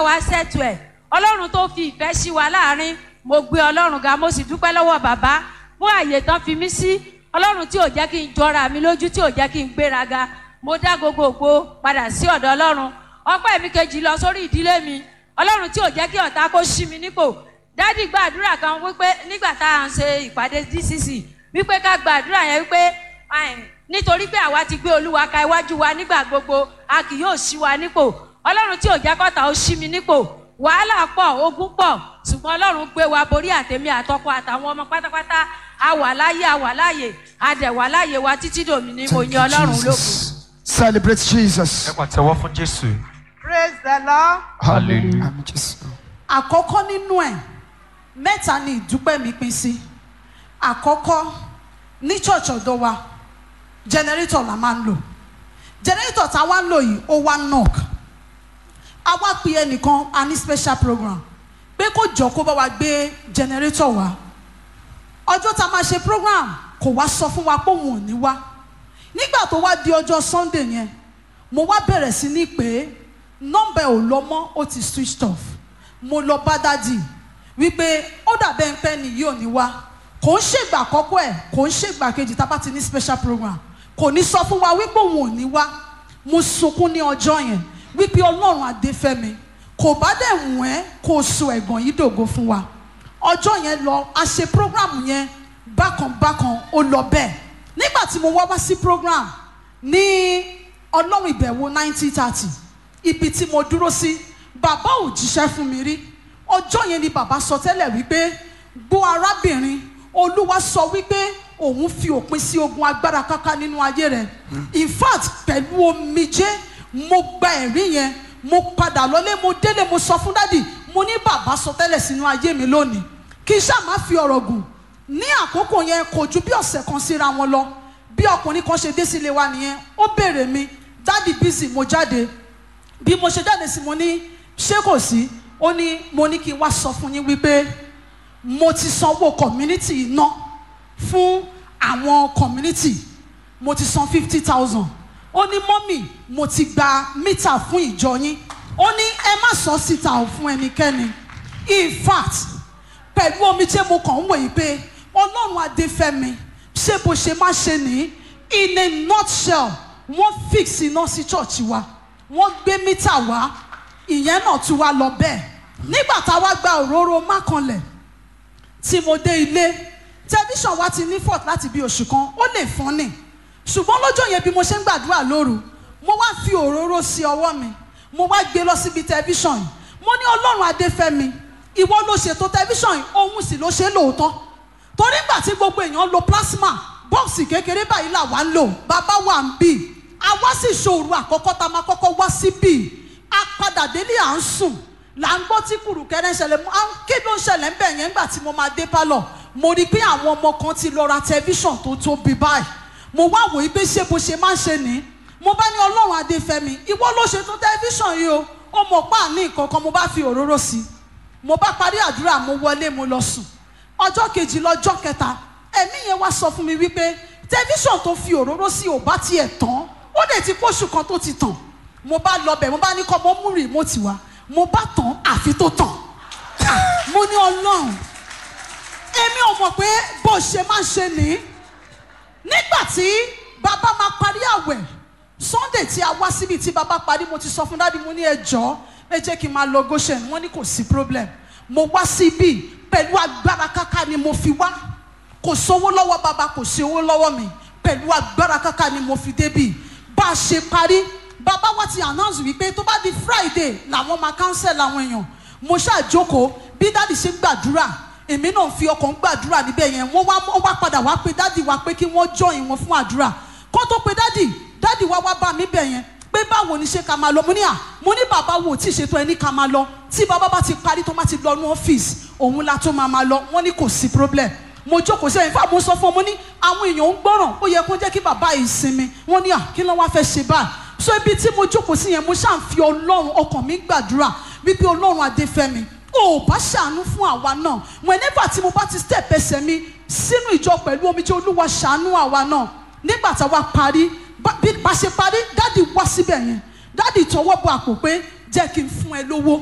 bá wa ṣètò ẹ̀ ọlọ́run tó fi ìfẹ́ sí wa láàrin mo gbé ọlọ́run ga mo sì dúpẹ́ lọ́wọ́ bàbá fún àyè tán fi mí sí ọlọ́run tí ò jẹ́ kí n jọra mi lójú tí ò jẹ́ kí n gbéraga mo dá gbogbo ògo padà sí ọ̀dọ̀ ọlọ́run ọpẹ́ mi kejì lọ sórí ìdílé mi ọlọ́run tí ò jẹ́ kí ọ̀tá kó ṣí mi nípò dádì gbàdúrà kan wípé nígbà tá à ń ṣe ìpàdé dcc wípé ká gbàdúrà yẹn wípé ẹn, nítorí pé àwa ti gbé olúwa ka iwájú wa nígbà gbogbo a kì yóò ṣí wa nípò ọlọ́run tí ò jẹ́ kọ́ta ó ṣí mi nípò wàhálà pọ̀ ogun pọ̀ ṣùgbọ́n ọlọ́run gbé wa borí àtẹ̀mí àtọkọ àtàwọn ọmọ pátápátá a wà láyé a wà láyè a dẹ̀ wà láyè wa títí dòmí ni mo Thank yan you, ọlọ́run lógo. Jesus. Celebrate Jesus. ẹ pàtẹ́wọ́ fún jésù. praise the lord. Hallelujah. Àmín Jésù. àkọ́kọ́ nínú ẹ̀ mẹ́ta ni ìdúpẹ́ mi pín sí àkọ́kọ́ ní church ọ̀dọ́ wa generator la máa ń lò generator tá a wá ń lò yìí ó wá knock a wá pe ẹnìkan a ní special program pé kó jọ kó bá wa gbé generator wá ọjọ́ tá a máa ṣe program kò wá sọ fún wa pé òun ò ní wá nígbà tó wá di ọjọ́ sunday yẹn mo wá bẹ̀rẹ̀ sí ní pé nọ́mbà ẹ̀ ò lọ mọ́ ó ti switched off mo lọ bá dádì wípé ó dàbẹ́ ń pẹ́ nìyí ò ní wá kò ń ṣègbà àkọ́kọ́ ẹ̀ kò ń ṣègbà kejì tá a bá ti ní special program kò ní sọ fún wa wípé òun ò ní wá mo sunkún ní ọjọ́ yẹn wípé ọlọ́run adéfẹ́mi kò bá dẹ̀ wù ẹ́ kó o so ẹ̀gàn yìí dògo fún wa ọjọ́ yẹn lọ a ṣe program yẹn bákan bákan ó lọ bẹ́ẹ̀ nígbà tí mo wá wá sí program ní ọlọ́run ìbẹ̀wò nineteen thirty ibi tí mo dúró sí bàbá ò jíṣẹ́ fún mi rí ọjọ́ yẹn ni bàbá sọ tẹ́lẹ̀ wípé gbọ́ arábìnrin olúwa sọ wípé òun fi òpin sí ogun agbára káká nínú ayé rẹ̀ in fact pẹ̀lú omijé mo gba ẹ̀rí yẹn mo padà lọlé mo délé mo sọ fún dádì mo ní bàbá sọ tẹ́lẹ̀ sínú ayé mi lónìí kí n ṣáà má fi ọ̀rọ̀ gùn ní àkókò yẹn kò ju bí ọ̀sẹ̀ kan síra wọn lọ bí ọkùnrin kan ṣe dé sílé wa nìyẹn ó béèrè mi dádì bísí mo jáde bí mo ṣe jáde sí mo ní ṣé kò sí ó ní mo ní kí n wá sọ fún yín wípé mo ti sanwó community iná fún àwọn community mo ti san fifty thousand ó ní mọ́mì mo ti gba mítà fún ìjọ yín ó ní ẹ má sọ síta ò fún ẹnikẹ́ni in fact pẹ̀lú omijé mo kàn ń wòye pé ọlọ́run adéfẹ́mi ṣé bó ṣe má ṣe ní in a nutshell wọ́n fix iná sí church wa wọ́n gbé mítà wá ìyẹn náà tún wá lọ bẹ́ẹ̀ nígbà tá a wá gba òróró mákànlẹ̀ tí mo dé ilé tẹlifíṣàn wa ti ní fort láti bí oṣù kan ó lè fọ́n nì ṣùgbọ́n lọ́jọ́ yẹn bí mo ṣe ń gbàdúrà lóru mo wá fi òróró sí ọwọ́ mi mo wá gbé lọ síbi tẹlifíṣàn yìí mo ní ọlọ́run adéfẹ́mi ìwọ ló ṣètò tẹlifíṣàn yìí òun sì ló ṣe é lóòótọ́ torí ìgbà tí gbogbo èèyàn lo plasma bọ́ọ̀sì kékeré báyìí là wá ń lò bàbá wà ń bì a wá sí ìṣòro àkọ́kọ́ tá a máa kọ́kọ́ wá síbì a padà délé à ń sùn là ń gbọ́ tí kùrùkẹ́rẹ́ ń ṣẹlẹ̀ mọ́ à ń kí ló ń ṣẹlẹ̀ ń bẹ̀ yẹn nígbà tí mo máa dé pálọ̀ mo rí i pé àwọn ọmọ kan ti lọ ra tẹlifíṣàn tó tóbi báyìí mo wá wòye pé ṣé bó ṣe máa ń ṣe ní mo bá ní ọlọ́run adéfẹ́mi ìwọ ló ṣe tó tẹlifíṣàn yìí o ó mọ̀ pa àní nǹkan kan mo bá fi òróró sí i mo bá parí àdúrà mo wọlé mo lọ sùn ọjọ́ kejì lọ́jọ́ kẹta ẹ̀mí yẹn wá sọ fún mi wípé tẹlifíṣàn tó fi òróró sí ò bá tiẹ̀ tán ó lè ti pósù kan tó ti tàn mo bá lọ bẹ̀ mo bá ní kọ́ mo mú rìmọ́tì wá mo bá tàn àfi tó tàn Ah, mo ní ọlọ́run èmi ò mọ̀ pé bó ṣe máa ń ṣe nìyí nígbà tí bàbá máa parí àwẹ̀ sunday tí a wá síbi tí bàbá parí mo ti sọ fún dádì mo ní ẹ jọ̀ọ́ ẹ jẹ́ kí n máa lọ goshen wọ́n ní kò sí problem mo wá síbí pẹ̀lú agbára káká ni mo fi wá kò sówó lọ́wọ́ bàbá kò sí owó lọ́wọ́ mi pẹ̀lú agbára káká ni mo fi débì bá a ṣe parí bàbá wa ti announce wípé tó bá di friday làwọn máa cancel àwọn èèyàn mo ṣàjókòó bí dáàdì ṣe gbàdúrà èmi náà fi ọkàn gbàdúrà níbẹ̀ yẹn wọ́n wá wọ́n wá padà wá pé dáàdì wa pé kí wọ́n join wọn fún àdúrà kó tó pe dáàdì dáàdì wa wá bá mi bẹ̀ yẹn pé báwo ni ṣe ká máa lọ mo ní à mo ní bàbá wo tí ì ṣètò ẹni ká máa lọ tí bàbá bá ti parí tó má ti lọ ní ọ́fíìsì òun la tó máa máa lọ wọ́n ní kò sí problem mo jókòó sí ẹ̀yìn fún àwọn sọ fún ọ mo ní àwọn èèyàn ń gbọ́ràn ó yẹ kó jẹ́ kí bàbá yìí sinmi wọ́n ní à kí ló wá fẹ́ ṣe báyìí so ibi tí mo jókòó sí yẹn mo ṣáà ń fi ọlọ́run ọkàn mi gbàdúrà wípé ọlọ́run adéfẹ́mi ò bá ṣàánú fún àwa náà whenever tí mo bá ti step ẹsẹ̀ mi sínú ìjọ pẹ̀lú omi tí olúwa ṣàánú àwa náà nígbà táwa parí bá bí- bá ṣe parí dádì wá síbẹ̀ yẹn dádì tọwọ́ bọ àpò pé jẹ́ kí n fún ẹ lówó